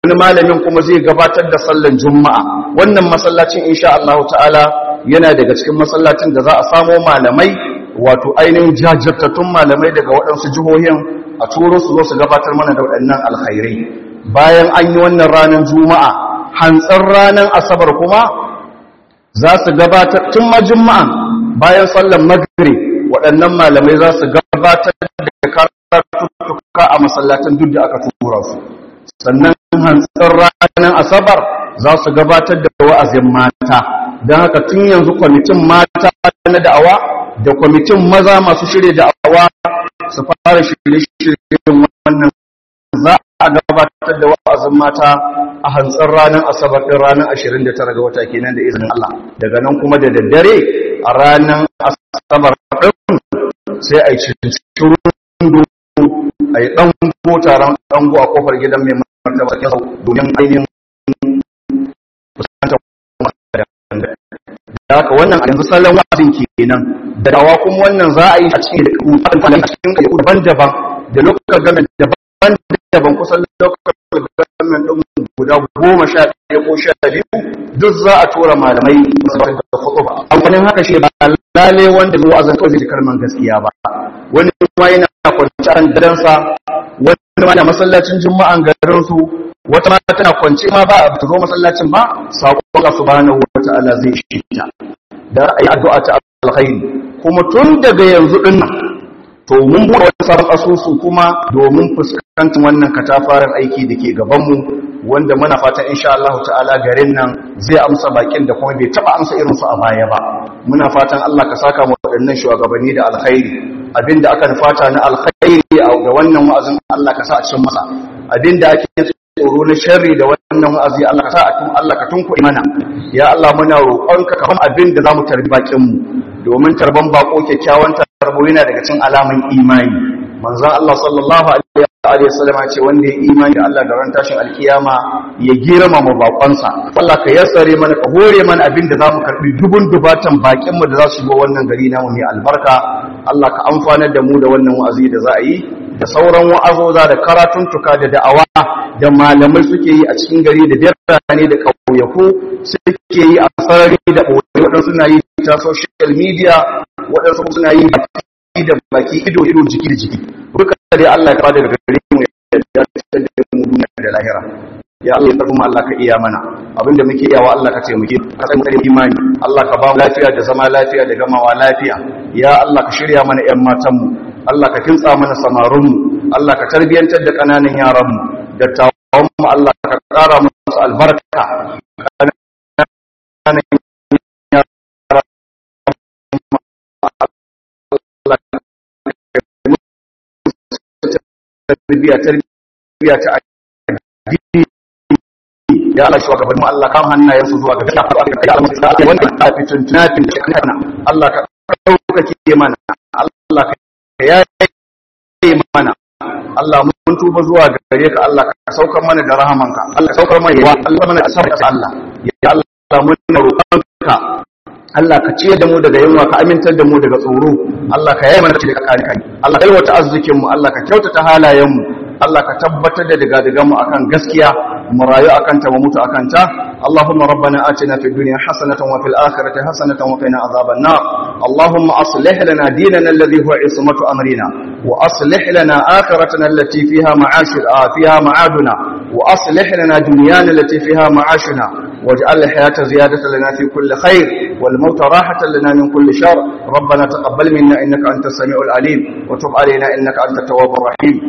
wani malamin kuma zai gabatar da sallan juma'a wannan masallacin insha Allah ta'ala yana daga cikin masallacin da za a samo malamai wato ainihin jajirtattun malamai daga waɗansu jihohin a turo su zo su gabatar mana da waɗannan alkhairai bayan an yi wannan ranar juma'a hantsar ranar asabar kuma za su gabatar tun ma juma'a bayan sallan maghrib waɗannan malamai za su gabatar da karatuttuka a masallatan duk da aka tura su sannan hantsar ranar asabar za su gabatar da wa'azin mata don haka tun yanzu kwamitin mata na da'awa da kwamitin maza masu shirya da'awa su fara shirye-shiryen wannan za a gabatar da wa'azin mata a hantsar ranar asabar ɗin ranar 29 ga wata kenan da izinin Allah daga nan kuma da daddare a ranar asabar ɗin sai a yi cikin a yi ɗango taron ɗango a ƙofar gidan mai martaba kyau domin ainihin fuskantar da haka wannan a yanzu salon wa'azin kenan da dawa kuma wannan za a yi a cikin da cikin kayu daban-daban da lokacin gamen daban-daban kusan lokacin gamen ɗin guda goma sha ɗaya ko sha biyu duk za a tura malamai da kuɗu ba amfanin haka shi ba lale wanda zuwa zan kawai zai kalman gaskiya ba wani ma yana kwanci a daransa wani ma da masallacin juma'an garinsu wata ma tana kwanci ma ba a zo masallacin ba saƙon Allah subhanahu wa ta'ala zai shi ta da ra'ayi addu'a ta alkhairi kuma tun daga yanzu din nan to mun buɗe wani sabon asusu kuma domin fuskantar wannan katafaren aiki da ke gabanmu wanda muna fatan insha Allah ta'ala garin nan zai amsa bakin da kuma bai taba amsa irin su a baya ba muna fatan Allah ka saka mu waɗannan shugabanni da alkhairi abinda aka fata na alkhairi da wannan wa'azin Allah ka sa a cikin masa abinda ake tsoro na sharri da wannan wa'azi Allah ka sa a tun Allah ka tunku mana ya Allah muna roƙonka ka kuma abinda zamu tarbi bakin mu domin tarban bako kyakkyawan tarbo yana daga cikin alaman imani manzon Allah sallallahu alaihi wasallam ce wanda ya imani da Allah da ran tashin alkiyama ya girmama bakonsa Allah ka yassare mana ka hore mana abin da zamu karbi dubun dubatan bakin mu da za su shigo wannan gari namu mai albarka Allah ka amfanar da mu da wannan wa'azi da za a yi da sauran wa'azoza da karatuntuka da da'awa da malamai suke yi a cikin gari da birane da ƙauyaku suke yi a sarari da ɓoye waɗansu suna yi ta social media waɗansu suna yi baki da baki ido ido jiki da jiki duka dai Allah ya kawo daga gare mu ya dace da mu duniya da lahira ya Allah ya kuma Allah ka iya mana abinda muke iyawa Allah ka taimake ka sai mu da imani Allah ka ba mu lafiya da zama lafiya da gamawa lafiya ya Allah ka shirya mana ƴan matan mu Allah ka kintsa mana samarun mu Allah ka tarbiyantar da kananan yaran mu da tawon mu Allah ka ƙara musu albarka tarbiya tarbiya ta addini ya Allah shugaban mu Allah kam hannayen su zuwa ga ya Allah wanda ta fitun tunatin da kana Allah ka daukake mana Allah ka yayi mana Allah mun tuba zuwa gare ka Allah ka saukar mana da rahamanka Allah ka saukar mana yawa Allah mana asarka Allah ya Allah mun roƙonka Allah ka ciyar da mu daga yunwa ka amintar da mu daga tsoro Allah ka yaye mana cikin kare kai Allah ka yalwata arzikin mu Allah ka kyautata halayen mu Allah ka tabbatar da daga daga mu akan gaskiya mu rayu akan ta mu mutu akan ta Allahumma rabbana atina fid dunya hasanatan wa fil akhirati hasanatan wa qina adhaban nar Allahumma aslih lana dinana alladhi huwa ismatu amrina wa aslih lana akhiratana allati fiha ma'ashir fiha ma'aduna wa aslih lana dunyana allati fiha ma'ashuna waj'al al-hayata ziyadatan lana fi kulli khair wal الموت راحة لنا من كل شر ربنا تقبل منا إنك أنت السميع العليم وتب علينا إنك أنت التواب الرحيم